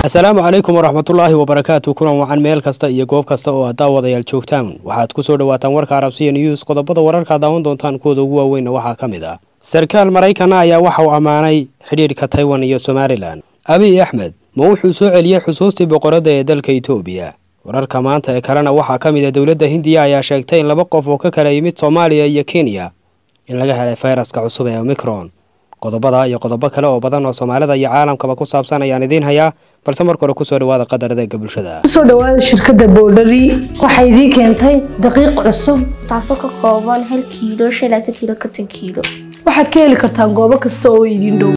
asalaamu calaykum waraxmatullaahi wabarakaatu kulan wacan meel kasta iyo goob kasta oo aad daawadayaal joogtaan waxaad ku soo dhawaataan warka arabsiya news qodobada wararka daawan doontaan kuwooda ugu waaweynna waxaa ka mid ah sarkaal maraykana ayaa waxa uu ammaanay xidhiidhka taiwan iyo somalilan abiy axmed ma wuxuu soo celiyey xusuustii boqoradda ee dalka etoobiya wararka maanta ee kalena waxaa ka mid ah dowladda hindiya ayaa sheegtay in laba qof oo ka kala yimid soomaaliya iyo kenya in laga helay fayraska cusub ee omicron qodobada iyo qodobo kale oo badan oo soomaalida iyo caalamkaba ku saabsan ayaan idiin hayaa balse marka hore kusoo dhawaada qadar adeega bulshada kusoo dhawaada shirkadda boodhari waxay idiin keentay daqiiq cusub taasoo ka kooban hal kiilo shan laatan kiilo konton kiilo waxaad ka heli kartaan goobo kasta oo idiin dhow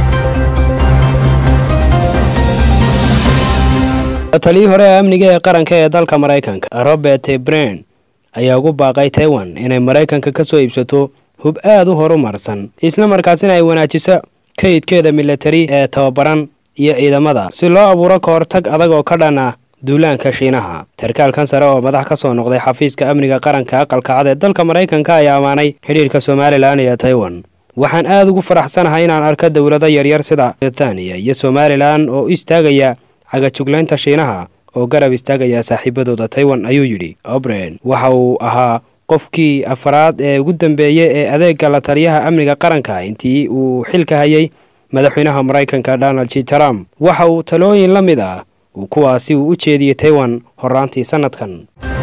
taliyii hore ee amniga ee qaranka ee dalka maraykanka robert bren ayaa ugu baaqay taiwan inay maraykanka ka soo iibsato hub aada u horumarsan isla markaasina ay wanaajiso kaydkeeda milatari ee tababaran iyo ciidamada si loo abuuro ka hortag adag oo ka dhan ah duulaanka shiinaha sarkaalkan sare oo madax ka soo noqday xafiiska amniga qaranka aqalka cad ee dalka maraykanka ayaa ammaanay xidhiirka somalilan iyo taiwan waxaan aada ugu faraxsanahay inaan arko dowlado yaryar sida britaniya iyo somalilan oo istaagaya cagajuglaynta shiinaha oo garab istaagaya saaxiibadooda taiwan ayuu yidhi obren waxa uu ahaa qofkii afaraad ee ugu dambeeyey ee adeega la taliyaha amniga qaranka intii uu xilka hayay madaxweynaha maraykanka donald j trump waxa uu talooyin la mid ah kuwaasi uu u jeediyey taiwan horaantii sanadkan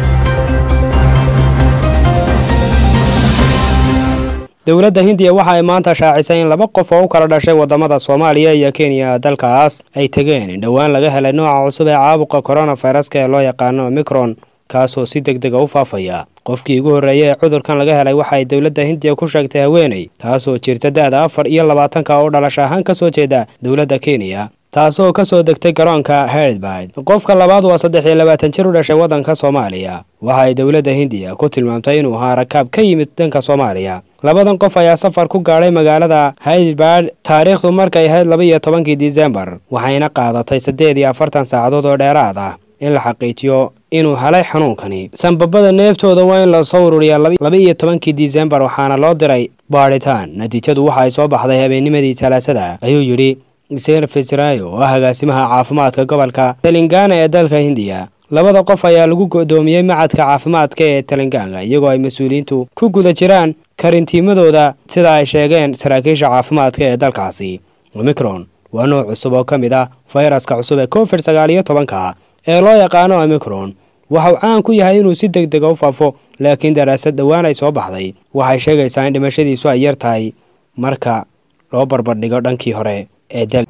dowladda hindiya waxa ay maanta shaacisay in laba qof oo u kala dhashay wadamada soomaaliya iyo kenya dalkaas ay tegeen in dhowaan laga helay nooca cusub ee caabuqa coronaviruska ee loo yaqaano omicron kaasoo si deg dega u faafaya qofkii ugu horreeyay ee cudurkan laga helay waxa ay dowladda hindiya ku sheegtay haweeney taasoo jirta da-da afar iyo labaatanka oo dhalasho ahaan ka soo jeeda dowladda kenya taasoo ka soo degtay garoonka heredbyd qofka labaad waa saddex iyo labaatan jir u dhashay waddanka soomaaliya waxa ay dowladda hindiya ku tilmaamtay inuu ahaa rakaab ka yimid dhanka soomaaliya labadan qof ayaa safar ku gaadhay magaalada heredbyd taariikhdu markay ahayd laba iyo tobankii disembar waxayna qaadatay siddeed iyo afartan saacadood oo dheeraad ah in la xaqiijiyo inuu helay xanuunkani sanbabada neeftooda waa in lasoo ururiyaa laba iyo tobankii disembar waxaana loo diray baadhitaan natiijadu waxa ay soo baxday habeennimadii talaasada ayuu yidhi ser fisrayo oo ah agaasimaha caafimaadka gobolka telengana ee dalka hindiya labada qof ayaa lagu go'doomiyey macadka caafimaadka ee telengana iyagoo ay mas-uuliyiintu ku guda jiraan karintiimadooda sida ay sheegeen saraakiisha caafimaadka ee dalkaasi omicron waa nooc cusub oo ka mid ah fayraska cusub ee covid sagaal iyo tobanka ee loo yaqaano omicron waxauu caan ku yahay inuu si deg dega u faafo laakiin daraasad dhowaan ay soo baxday waxay sheegaysaa in dhimashadiisu ay yar tahay marka loo barbardhigo dhankii hore ee dal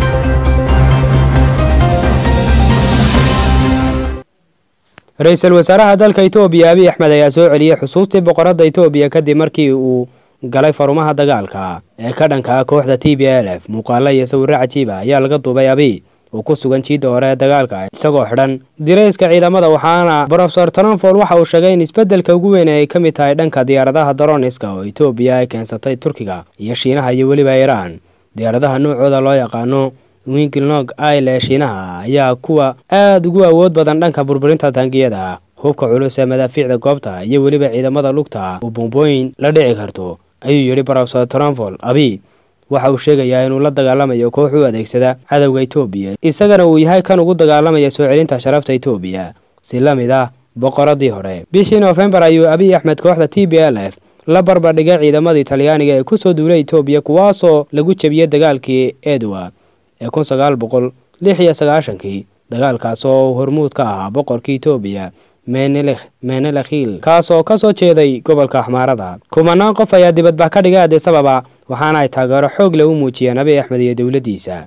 ra-iisul wasaaraha dalka etoobiya abiy axmed ayaa soo celiyey xusuustii boqoradda etoobiya kadib markii uu galay farumaha dagaalka ee ka dhanka ah kooxda t b l f muuqaalo iyo sawirro cajiiba ayaa laga duubay abiy uu ku sugan jiidda hore ee dagaalka isagoo xidhan dirayska ciidamada waxaana brofesor tronford waxa uu sheegay in isbeddelka ugu weyn ay ka mid tahay dhanka diyaaradaha daroniska oo etoobiya ay keensatay turkiga iyo shiinaha iyo weliba iiraan diyaaradaha noocooda loo yaqaano wingilnog ail ee shiinaha ayaa kuwa aada ugu awood badan dhanka burburinta taangiyada hubka culus ee madaafiicda goobta iyo weliba ciidamada lugta uu bombooyin la dhici karto ayuu yidhi brofesor tronford abiy waxa uu sheegayaa inuu la dagaalamayo koox u adeegsada cadowga etoobiya isagana uu yahay kan ugu dagaalamaya soo celinta sharafta etoobiya si la mid ah boqoradii hore bishii noofembar ayuu abiy axmed kooxda t b l f la barbardhigay ciidamadii talyaaniga ee kusoo duulay etoobiya kuwaasoo lagu jebiyey dagaalkii edwa ee kun sagaal boqol lix iyo sagaashankii dagaalkaas oo hormuud ka ahaa boqorkii etoobiya menelekhiil kaasoo ka soo jeeday gobolka axmaarada kumanaan qof ayaa dibadbax ka dhigay adisababa waxaana ay taageero xoog leh u muujiyeen abiy axmed iyo dowladdiisa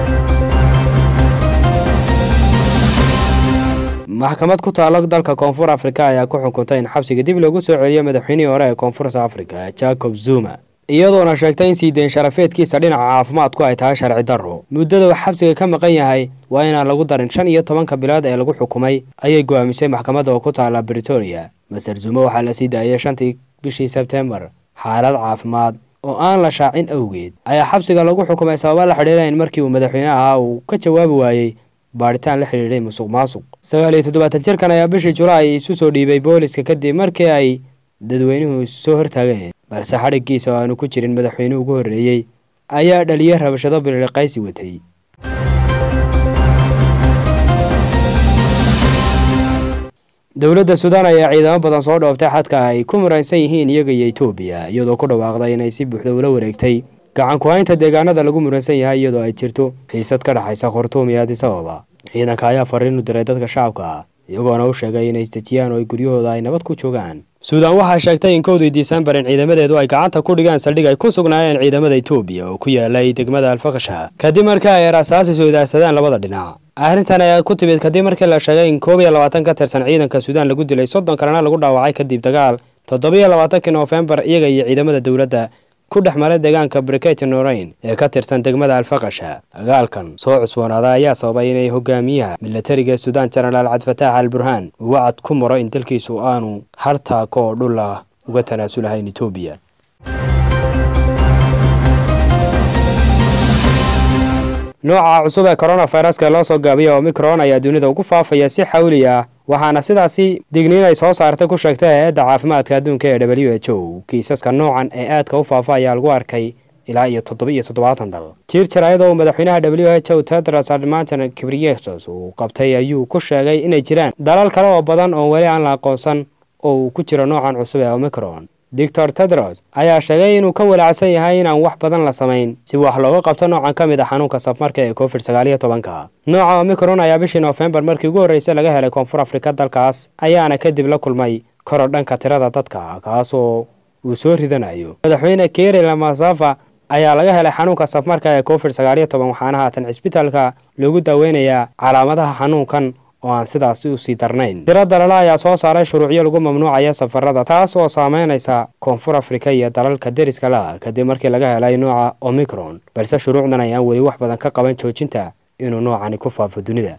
maxkamad ku taalo dalka koonfur afrika ayaa ku xukuntay in xabsiga dib loogu soo celiyo madaxweynihii hore ee koonfurta afrika jacob zuma iyadoona sheegtay in sii deyn sharafeedkiisa dhinaca caafimaadku ay tahay sharci darro muddada uu xabsiga ka maqan yahay waa inaan lagu darin shan iyo tobanka bilood ee lagu xukumay ayay go'aamisay maxkamadda oo ku taala britoria maser zumo waxaa la sii daayay shantii bishii sebtembar xaalad caafimaad oo aan la shaacin awgeed ayaa xabsiga lagu xukumay sababa la xidhiira in markii uu madaxweyne ahaa uu ka jawaabi waayey baadhitaan la xidhiidhay musuq maasuq sagaal iyo toddobaatan jirkan ayaa bishii julaay isu soo dhiibay booliska kadib markii ay dadweynuhu soo hortaageen balse xadhiggiisa oo aanu ku jirin madaxweynuhu ugu horreeyey ayaa dhaliyey rabashado bililiqaysi watay dowladda suudaan ayaa ciidamo badan soo dhoobtay xadka ay ku muransan yihiin iyaga iyo etoobiya iyadoo ku dhawaaqday inay si buuxda ula wareegtay gacan ku-haynta deegaanada lagu muransan yahay iyadoo ay jirto xiisad ka dhexaysa khartuum iyo addis ababa ciidanka ayaa fariin u diray dadka shacabka iyagoona u sheegay inay isdejiyaan oo ay guryahooda ay nabad ku joogaan suudaan waxaa sheegtay in kowdii disembar in ciidamadeedu ay gacanta ku dhigaan saldhig ay ku sugnaayeen ciidamada etoobiya oo ku yaalay degmada alfakasha kadib markii ay rasaasi soodaarsadeen labada dhinac arrintan ayaa ku timid kadib markii la sheegay in koob iyo labaatan ka tirsan ciidanka suudaan lagu dilay soddon kalena lagu dhaawacay kadib dagaal toddobiyo labaatankii noofembar iyaga iyo ciidamada dowladda ku dhex maray deegaanka briketi noreyn ee ka tirsan degmada alfakasha dagaalkan soo cusboonaaday ayaa sababay inay hogaamiyaha milatariga suudaan jenaraal cabdifataax al burhaan uu wacad ku maro in dalkiisu aanu hal taako oo dhul ah uga tanaasulahayn etoobiya nooca cusub ee coronaviruska loo soo gaabiyay omicron ayaa dunida ugu faafaya si xawli ah waxaana sidaasi digniin ay soo saartay ku sheegtay hay-adda caafimaadka adduunka ee w h o kiisaska noocan ee aadka u faafa ayaa lagu arkay ilaa iyo toddoba iyo toddobaatan dal jir jaraayadoo madaxweynaha w h o tedros admanton kibriyesus uu qabtay ayuu ku sheegay inay jiraan dalal kale oo badan oo weli aan la aqoonsan oo uu ku jiro noocan cusub ee omicron doctor tedros ayaa sheegay inuu ka walaacsan yahay inaan wax badan la samayn si wax looga qabto noocan ka mid a xanuunka safmarka ee covid sagaal iyo tobanka nooca omicron ayaa bishii noofembar markii ugu horreysay laga helay koonfur afrika dalkaas ayaana kadib la kulmay koror dhanka tirada dadka kaasoo uu soo ridanayo madaxweyne keri lamasafa ayaa laga helay xanuunka safmarka ee covid sagaal iyo toban waxaana haatan cisbitaalka loogu daaweynayaa calaamadaha xanuunkan oo aan sidaas usii darnayn tiro dalala ayaa soo saaray shuruucyo lagu mamnuucaya safarada taas oo saameynaysa koonfur afrika iyo dalalka deriska la kadib markii laga helay nooca omicron balse shuruucdan ayaan weli wax badan ka qaban joojinta inuu noocani ku faafo dunida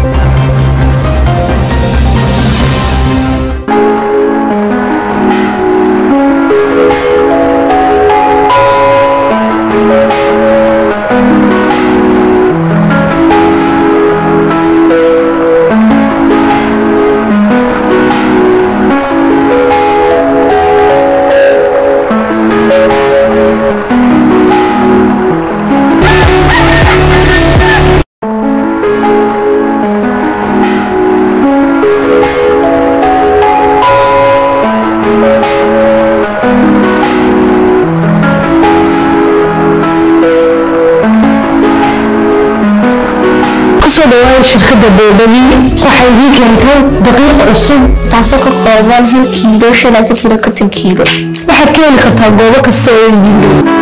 kusoo dhawaada shirkadda boodhari waxay idii keentay daqiiq cusub taasoo ka kooban hal kiilo shan iyo labaatan kiilo konton kiilo waxaad ka heli kartaa goobo kasta oo idin dhow